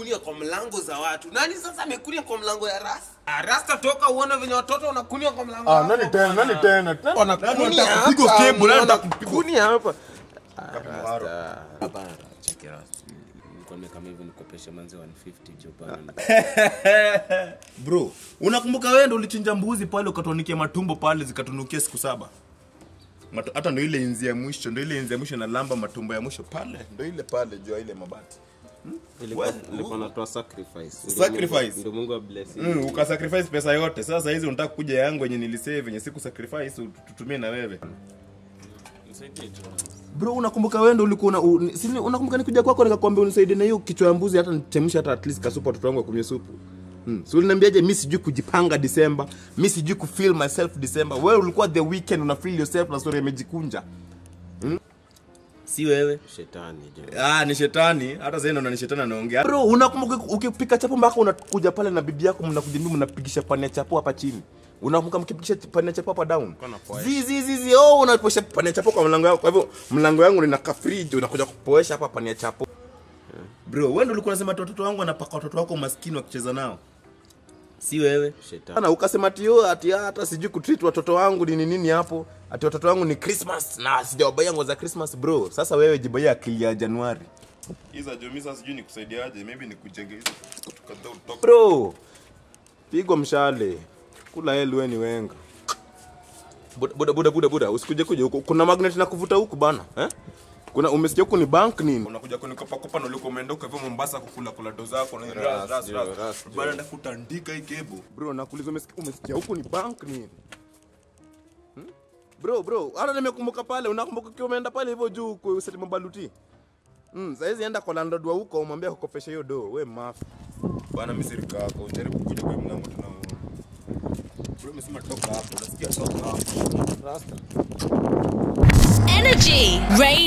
wanakunia kwa mlango za watu nani sasa amekunia kwa mlango ya rasta Ah, rasta toka uone venye watoto wanakunia kwa mlango Ah, yako nani tena? bwana. Nani tena? Tena- Wanakunia Nani anataka hapa, kupigwa cable? Nani anataka kupigwa- wanakunia hapa Ah, Kapimaro. rasta. Hapana, cheki rasta. Nilikuwa nimekama hivyo nikopeshe manzi 150 jo bana. bro unakumbuka wewe ndo ulichinja mbuzi pale ukatuanikia matumbo pale zikatunukia siku saba Matu- hata ndo ile inzi ya mwisho ndo ile inzi ya mwisho na lamba matumbo ya mwisho pale ndo ile pale juu ya ile mabati Nilikuwa- Well, nilikuwa natoa sacrifice. Ndio Sacrifice? Mungu- Ndio Mungu wa bless. mm, ukasacrifice pesa yote sasa hizi unataka kuja yangu yenye nilisave yenye siku sacrifice ut- tutumie na wewe Nisaidie tu. bro unakumbuka wewe ndo ulikuwa una, un, si, unakumbuka nikuja kwako nikakwambia unisaidie na hiyo kichwa ya mbuzi hata nichemshe hata at least kasupa watoto wangu wakunywe supu Hmm. So uliniambiaje mi sijui kujipanga December, mi sijui kufeel myself December. Wewe ulikuwa the weekend una feel yourself na story imejikunja. Hmm? Si wewe. Shetani jo. Ah, ni shetani. Hata sasa ndo ni shetani anaongea. Bro, unakumbuka ukipika chapo mpaka unakuja pale na bibi yako mnakuja mimi mnapigisha pani ya chapo hapa chini. Unakumbuka mkipigisha pani ya chapo hapa down? Kuna poesha. Zi zi zi zi oh unaposha pani ya chapo kwa mlango wako. Kwa hivyo mlango wangu lina ka fridge unakuja kupoesha hapa pani ya chapo. Bro, wewe ndo ulikuwa unasema ati watoto wangu wanapaka watoto wako maskini wakicheza nao. Si wewe. Shetani. Ana ukasema ati yo ati hata sijui kutreat watoto wangu ni nini hapo. Ati watoto wangu ni Christmas na sijawabaia nguo za Christmas bro. Sasa wewe jibaia akili ya Januari. Hizo Jomi sasa sijui nikusaidiaje, maybe nikujenge hizo tukadha utoka. bro pigwa mshale kula heli we ni wenga buda buda buda buda, buda. usikuje kuja huku kuna magnet na kuvuta huku bana eh? kuna umesikia huku ni bank nini Unakuja kunikopa kopa na ulikuwa umeenda huko hivyo Mombasa kukula kula do zako na ras Ras, ras jo, ras. ras, jo. Bana ndakutandika hii kebo. bro nakuuliza umesikia, umesikia huku ni bank nini hmm? bro bro hata nimekumbuka pale unakumbuka ukiwa umeenda pale hivyo juu kuseti mabaluti Mm, saizi enda kwa landlord wa huko umwambia kukopesha hiyo do we mafi Bana mimi sirika yako, ujaribu kuja kwa hii mlango tunaona. Bro, umesema toka hapo, unasikia toka hapo. rasta Energy Radio.